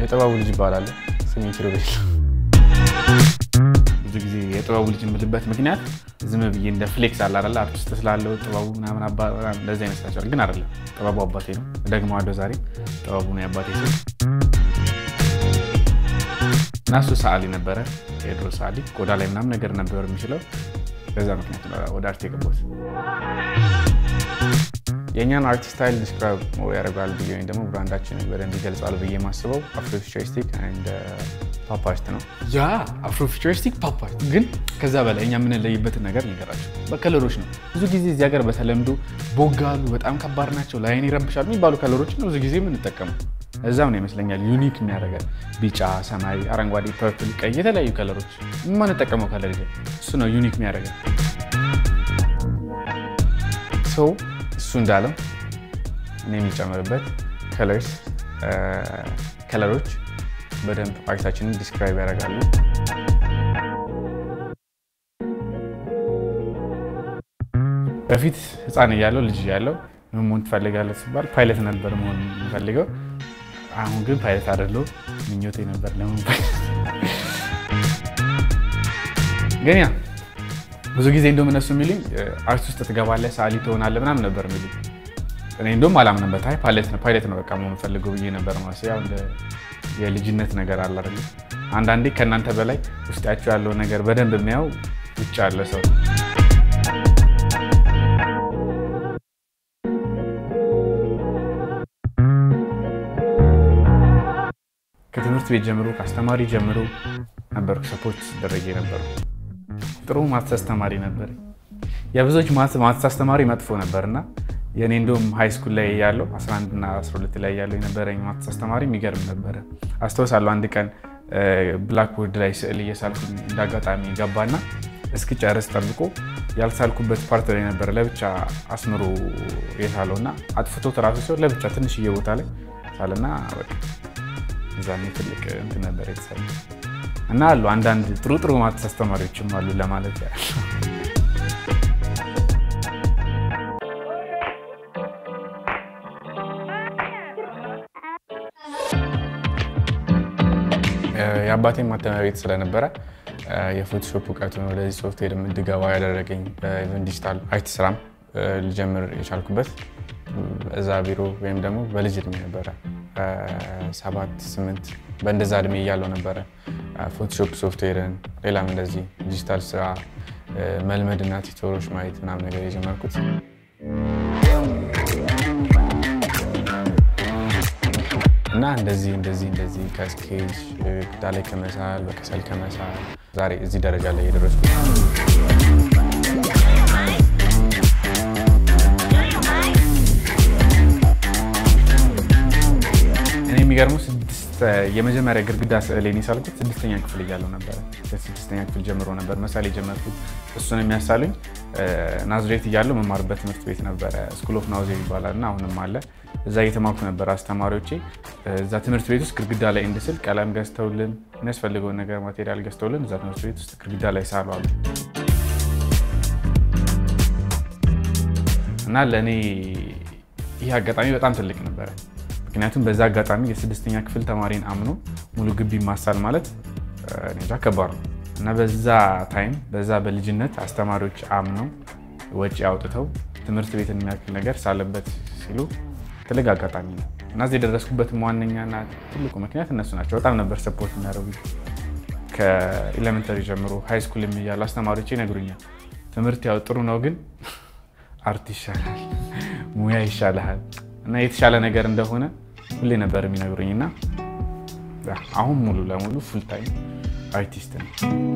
የጥበቡ ልጅ ይባላል። ስሜ ኪሩቤል። ብዙ ጊዜ የጥበቡ ልጅ የምልበት ምክንያት ዝም ብዬ እንደ ፍሌክስ አለ አይደለ አርቲስት ስላለው ጥበቡ ምናምን እንደዚህ ይመስላቸዋል፣ ግን አይደለም። ጥበቡ አባቴ ነው። ደግመዋለሁ ዛሬ ጥበቡ ነው የአባቴ ስም እና እሱ ሰዓሊ ነበረ። የድሮ ሰዓሊ ቆዳ ላይ ምናምን ነገር ነበር የሚችለው። በዛ ምክንያት ወደ አርት የገባሁት። የእኛን አርት ስታይል ዲስክራይብ ያደርጋል ብዬ ወይም ደግሞ ብራንዳችንን በደንብ ይገልጻል ብዬ የማስበው አፍሮፊቸሪስቲክ ኤንድ ፓፕ አርት ነው። ያ አፍሮፊቸሪስቲክ ፓፕ አርት ግን ከዛ በላይ እኛ የምንለይበትን ነገር ልንገራቸው። በከለሮች ነው። ብዙ ጊዜ እዚህ ሀገር በተለምዶ ቦጋሉ፣ በጣም ከባድ ናቸው፣ ለአይን ይረብሻሉ የሚባሉ ከለሮች ነው ብዙ ጊዜ የምንጠቀመው። እዛም ነው ይመስለኛል ዩኒክ የሚያደርገን ቢጫ፣ ሰማያዊ፣ አረንጓዴ፣ ፐርፕል፣ ቀይ የተለያዩ ከለሮች የማንጠቀመው ከለር ይዘን እሱ ነው ዩኒክ የሚያደርገን ሰው እሱ እንዳለው እኔ የሚጨምርበት ከለርስ ከለሮች በደንብ አርታችንን ዲስክራይብ ያደርጋሉ። በፊት ህፃን እያለው ልጅ እያለው ምን መሆን ትፈልጋለህ ሲባል ፓይለት ነበር መሆን የምፈልገው። አሁን ግን ፓይለት አይደለሁም። ምኞቴ ነበር ለመሆን ግን ያ ብዙ ጊዜ እንደውም እነሱ የሚሉኝ አርት ውስጥ ትገባለህ፣ ሰዓሊ ትሆናለህ ምናምን ነበር የሚሉኝ። እኔ እንደውም አላምንበት። አይ ፓይለት ነው ፓይለት ነው በቃ መሆን ፈልገው ብዬ ነበር ማለት ያው እንደ የልጅነት ነገር አለ አይደል? አንዳንዴ ከእናንተ በላይ ውስጣቸው ያለው ነገር በደንብ የሚያው ውጭ ያለ ሰው ከትምህርት ቤት ጀምሮ ከአስተማሪ ጀምሮ ነበር ሰፖርት ሲደረግ የነበረው። ጥሩ ማትስ አስተማሪ ነበር። የብዙዎች ማትስ አስተማሪ መጥፎ ነበር እና የእኔ እንደውም ሃይ ስኩል ላይ ያለው 11 እና 12 ላይ ያለው የነበረኝ ማትስ አስተማሪ የሚገርም ነበረ። አስታውሳለሁ አንድ ቀን ብላክቦርድ ላይ ስዕል እየሳልኩኝ እንዳጋጣሚ ገባና እስክጨርስ ጠብቆ ያልሳልኩበት ፓርት ላይ ነበረ ለብቻ አስምሮ የሳለው እና አጥፍቶት ራሱ ሲሆን ለብቻ ትንሽዬ ቦታ ላይ ሳለና እዛኔ ትልቅ እንትን ነበር የተሰራ እና አሉ አንዳንድ ጥሩ ጥሩ ማትስ አስተማሪዎችም አሉ ለማለት ያህል። የአባቴ ማተሚያ ቤት ስለነበረ የፎቶሾፕ እውቀቱን ወደዚህ ሶፍትዌር እንድገባ ያደረገኝ ዲጂታል አርት ስራም ልጀምር የቻልኩበት እዛ ቢሮ ወይም ደግሞ በልጅ እድሜ ነበረ። ሰባት ስምንት በእንደዛ እድሜ እያለው ነበረ ፎቶሾፕ ሶፍትዌርን ሌላም እንደዚህ ዲጂታል ስራ መልመድ እና ቲቶሮች ማየት ምናምን ነገር የጀመርኩት እና እንደዚህ እንደዚህ እንደዚህ ከስኬጅ ግዳ ላይ ከመሳል በከሰል ከመሳል ዛሬ እዚህ ደረጃ ላይ የደረስኩት የሚገርመው ስድስት የመጀመሪያ ግድግዳ ስዕል የሳልኩት ስድስተኛ ክፍል እያለሁ ነበረ። ስድስተኛ ክፍል ጀምሮ ነበር መሳል የጀመርኩት። እሱን የሚያሳሉኝ ናዝሬት እያለሁ መማርበት ትምህርት ቤት ነበረ። ስኩል ኦፍ ናውዜ ይባላል እና አሁንም አለ። እዛ እየተማርኩ ነበር። አስተማሪዎቼ እዛ ትምህርት ቤት ውስጥ ግድግዳ ላይ እንድስል ቀለም ገዝተውልን የሚያስፈልገውን ነገር ማቴሪያል ገዝተውልን እዛ ትምህርት ቤት ውስጥ ግድግዳ ላይ ሳሉ አሉ እና ለእኔ ይህ አጋጣሚ በጣም ትልቅ ነበረ። ምክንያቱም በዛ አጋጣሚ የስድስተኛ ክፍል ተማሪን አምኖ ሙሉ ግቢ ማሳል ማለት እንጃ ከባድ ነው እና በዛ ታይም በዛ በልጅነት አስተማሪዎች አምነው ወጪ አውጥተው ትምህርት ቤትን የሚያክል ነገር ሳለበት ሲሉ ትልቅ አጋጣሚ ነው እና እዚህ የደረስኩበትም ዋነኛና ትልቁ ምክንያት እነሱ ናቸው። በጣም ነበር ሰፖርት የሚያደርጉ ከኤሌመንተሪ ጀምሮ ሃይ ስኩል የሚያሉ አስተማሪዎች ይነግሩኛል። ትምህርት ያው ጥሩ ነው፣ ግን አርት ይሻላል፣ ሙያ ይሻልሃል እና የተሻለ ነገር እንደሆነ ሁሌ ነበር የሚነግሩኝ እና አሁን ሙሉ ለሙሉ ፉል ታይም አርቲስት ነው።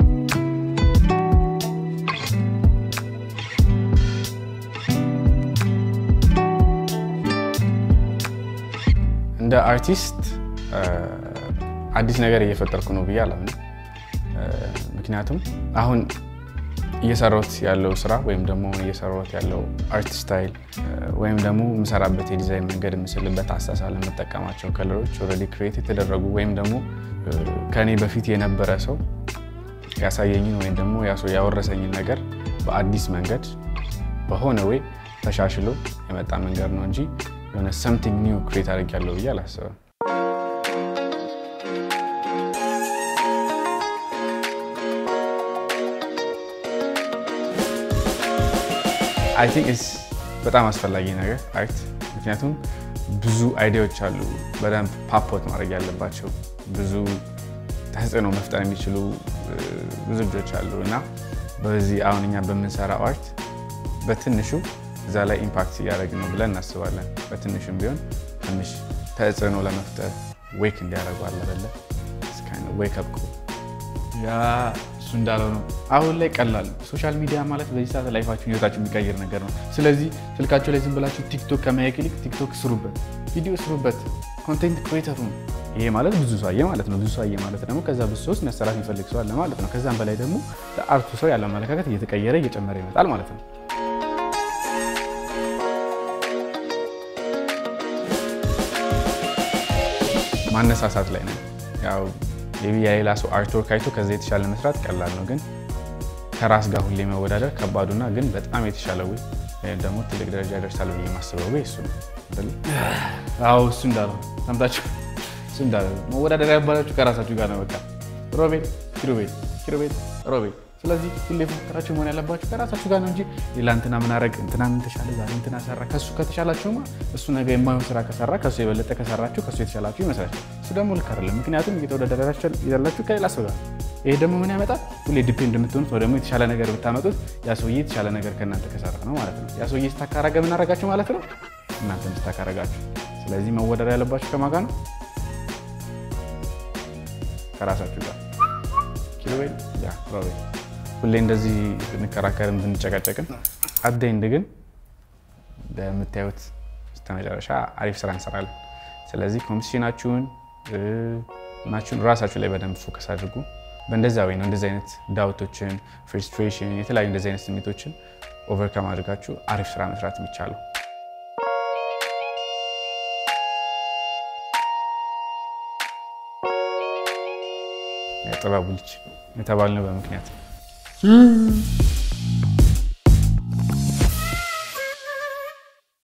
እንደ አርቲስት አዲስ ነገር እየፈጠርኩ ነው ብዬ አላምንም። ምክንያቱም አሁን እየሰራሁት ያለው ስራ ወይም ደግሞ እየሰራሁት ያለው አርት ስታይል ወይም ደግሞ የምሰራበት የዲዛይን መንገድ የምስልበት አሳሳል የምጠቀማቸው ከለሮች ኦልሬዲ ክሬት የተደረጉ ወይም ደግሞ ከእኔ በፊት የነበረ ሰው ያሳየኝን ወይም ደግሞ ያወረሰኝን ነገር በአዲስ መንገድ በሆነ ወይ ተሻሽሎ የመጣ መንገድ ነው እንጂ የሆነ ሰምቲንግ ኒው ክሬት አድርጌያለሁ ብዬ አላስብም። አይ ቲንክ ኢትስ በጣም አስፈላጊ ነገር አርት። ምክንያቱም ብዙ አይዲያዎች አሉ በደንብ ፓፖት ማድረግ ያለባቸው ብዙ ተጽዕኖ መፍጠር የሚችሉ ብዙ ልጆች አሉ እና በዚህ አሁን እኛ በምንሰራው አርት በትንሹ እዛ ላይ ኢምፓክት እያደረግን ነው ብለን እናስባለን። በትንሹም ቢሆን ትንሽ ተጽዕኖ ለመፍጠር ዌክ እንዲያደርጉ አለበለ ዌክ አፕ ያ እሱ እንዳለው ነው። አሁን ላይ ቀላል ሶሻል ሚዲያ ማለት በዚህ ሰዓት ላይፋችሁን ህይወታችሁ የሚቀይር ነገር ነው። ስለዚህ ስልካቸው ላይ ዝም ብላችሁ ቲክቶክ ከማየት ይልቅ ቲክቶክ ስሩበት፣ ቪዲዮ ስሩበት፣ ኮንቴንት ክሬተሩ ይሄ ማለት ብዙ ሰው አየ ማለት ነው። ብዙ ሰው አየ ማለት ደግሞ ከዛ ብዙ ሰው መሰራት የሚፈልግ ሰው አለ ማለት ነው። ከዛም በላይ ደግሞ ለአርቱ ሰው ያለው አመለካከት እየተቀየረ እየጨመረ ይመጣል ማለት ነው። ማነሳሳት ላይ ነው። ያው የሌላ ሰው አርትወርክ አይቶ ከዛ የተሻለ መስራት ቀላል ነው፣ ግን ከራስ ጋር ሁሌ መወዳደር ከባዱና ግን በጣም የተሻለ ወይ ወይም ደግሞ ትልቅ ደረጃ ይደርሳል ብዬ የማስበው ወይ እሱ ነው። አዎ እሱ እንዳለው ሰምታችሁ፣ እሱ እንዳለው መወዳደር ያባላችሁ ከራሳችሁ ጋር ነው። በቃ ሮቤል ኪሩቤል፣ ኪሩቤል ሮቤል። ስለዚህ ሁሌ ፉክክራችሁ መሆን ያለባችሁ ከራሳችሁ ጋር ነው እንጂ ሌላ እንትና ምን አደረግ እንትና ምን ተሻለ ዛሬ እንትና ሰራ ከሱ ከተሻላችሁማ እሱ ነገ የማይሆን ስራ ከሰራ ከሱ የበለጠ ከሰራችሁ ከሱ የተሻላችሁ ይመስላችሁ። እሱ ደግሞ ልክ አይደለም። ምክንያቱም እየተወዳደራችሁ ያላችሁ ከሌላ ሰው ጋር ይሄ ደግሞ ምን ያመጣል? ሁሌ ዲፔንድ የምትሆኑት ወይ ደግሞ የተሻለ ነገር ብታመጡት ያ ሰውዬ የተሻለ ነገር ከእናንተ ከሰራ ነው ማለት ነው። ያ ሰውዬ ስታካረገ ምን አደረጋችሁ ማለት ነው? እናንተ ስታካረጋችሁ። ስለዚህ መወዳደር ያለባችሁ ከማን ጋር ነው? ከራሳችሁ ጋር። ኪሩቤል ያ ሮቤል ሁሌ እንደዚህ ብንከራከርም ብንጨቃጨቅም አደይንድ ግን በምታዩት በስተመጨረሻ አሪፍ ስራ እንሰራለን። ስለዚህ ኮምፒቲሽናችሁን ናችሁን ራሳችሁ ላይ በደንብ ፎከስ አድርጉ። በእንደዛ ወይ ነው እንደዚህ አይነት ዳውቶችን፣ ፍርስትሬሽን፣ የተለያዩ እንደዚህ አይነት ስሜቶችን ኦቨርካም አድርጋችሁ አሪፍ ስራ መስራት የሚቻለው። ጥበቡ ልጅ የተባልነው በምክንያት